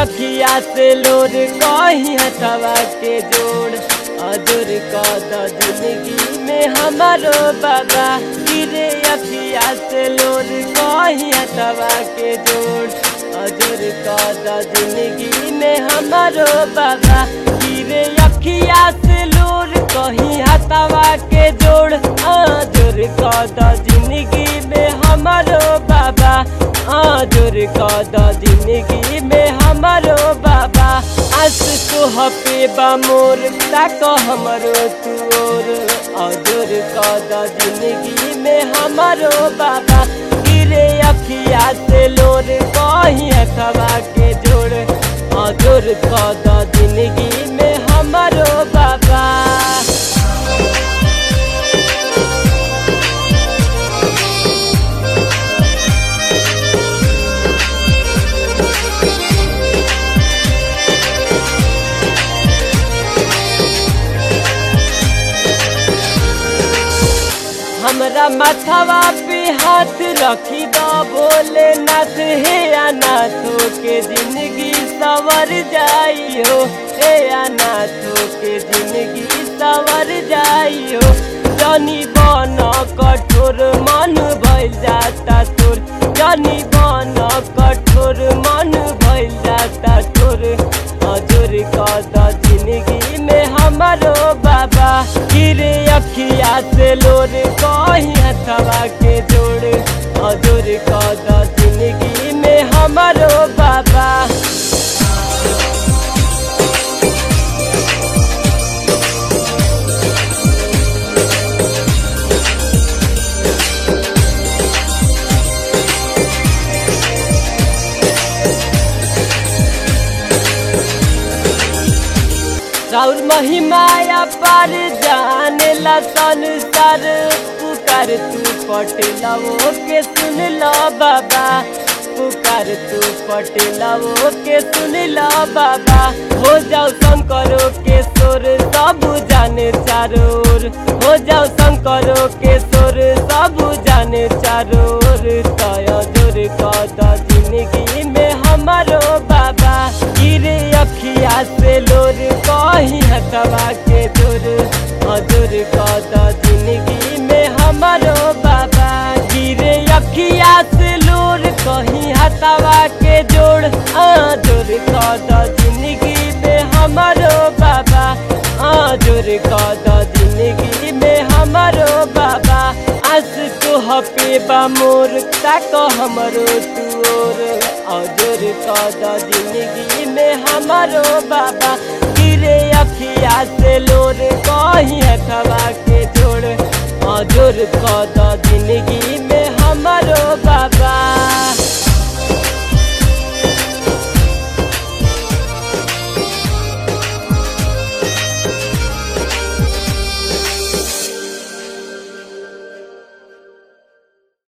अखिया से लोर कहीं हथवा के जोड़ अजर कद जिंदगी में हमारो बाबा गिरे अखिया से लोर कहीं हथवा के जोड़ अजर कद जिंदगी में हमारो बाबा गिरे अखिया से लोर कहीं हथवा के जोड़ अजर कद जिंदगी में हमारो बाबा आजुर कद जिंदगी में हमारो बाबा आस तो हपे बा मोर ताक हमरो तुओर आजुर कद जिंदगी में हमारो बाबा गिरे अखिया से लोर कहीं हथवा के जोड़ आजुर कद जिंदगी में हमारो बाबा हमरा माथवा पे हाथ रखी द बोले नाथ हे अनाथो के जिंदगी सवर जाइयो हे अनाथो के जिंदगी सवर जाइयो जनी बन कठोर मन भइल जाता तोर जनी बन कठोर मन भइल जाता तोर हजूर कद जिंदगी में हमारो बाबा गिरे अखिया से लोर कहीं हथवा के जोड़ हजूर कद जिंदगी में हमारो बाबा राउर महिमाया पर जाने ला संसार पुकार तू पटेला वो के सुन लो बाबा पुकार तू पटेला वो के सुन लो बाबा हो जाओ शंकरो के सोर सब जाने चारोर हो जाओ शंकरो के सोर सब जाने चारोर तय जोर कद जिंदगी में हमारो बाबा गिरे अखिया से लोर कहीं हथवा के जोर हजूर कद जिंदगी में हमारो बाबा गिरे अखिया से लोर कहीं हथवा के जोड़ आजोर कद जिंदगी में हमारो बाबा आजोर कद जिंदगी में हमारो बाबा आस तो हपे बा मोर ताक हमरो तुओर अजोर कद जिंदगी में हमारो बाबा गिरे अखिया से लोर कहीं हथवा के जोड़ अजोर कद